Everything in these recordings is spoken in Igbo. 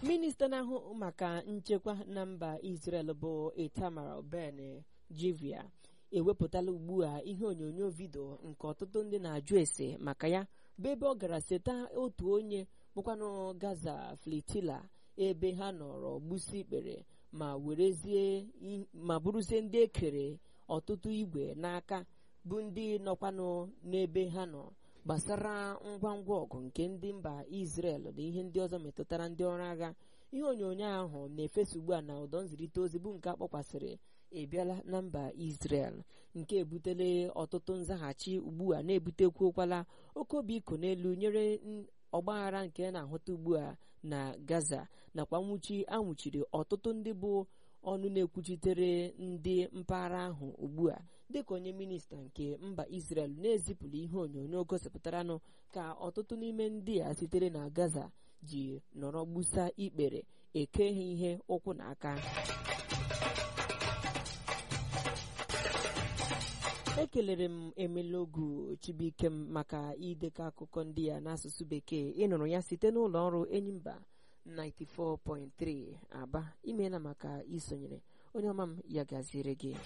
minista na-ahụ maka nchekwa na mba Israel bụ Itamar Ben Gvir ewepụtala ugbu a ihe onyonyo vidio nke ọtụtụ ndị na-ajụ ese maka ya bụ ebe ọ gara seta otu onye bụkwanụ Gaza Flitila ebe ha nọrọ gbusi ikpere ma werezie ma bụrụzie ndị ekere ọtụtụ igwe n'aka bụ ndị nọkwanụ n'ebe ha nọ gbasara ngwa ngwa ọgụ nke ndị mba Israel na ihe ndị ọzọ metụtara ndị ọrụ agha ihe onyonyo ahụ na-efesa ugbu a na ụdọ nzirịta ozi bụ nke akpọkwasịrị ebiala na mba Israel nke ebutele ọtụtụ nzaghachi ugbu a na-ebutekwuokwala oke obi iko n'elu nyere ọgbaghara nke na-ahụta ugbu a na Gaza nakwa nwụchi anwụchiri ọtụtụ ndị bụ ọnụ na-ekwuchitere ndị mpaghara ahụ ugbu a dịka onye minista nke mba Israel na-ezipụrụ ihe onyonyo gosipụtaranụ ka ọtụtụ n'ime ndị a sitere na Gaza ji nọrọ gbusa ikpere eke ha ihe ụkwụ na aka ekelere m emelogu chibuikem maka idekọ akụkọ ndị a n'asụsụ bekee ịnụrụ ya site n'ụlọ ọrụ enyimba 94.3 aba imeela maka isonyere onye ọma m ya gaziere gị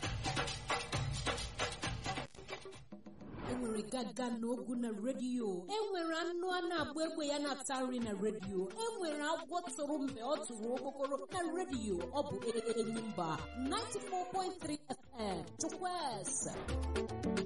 enwere gaga na ogu na redio enwere anụ a na-agba egbe ya na-ata nri na redio enwere agwọ tụrụ mgbe ọ tụrụ okpokoro na redio ọ bụ enyimba 94.3 FM chukwueze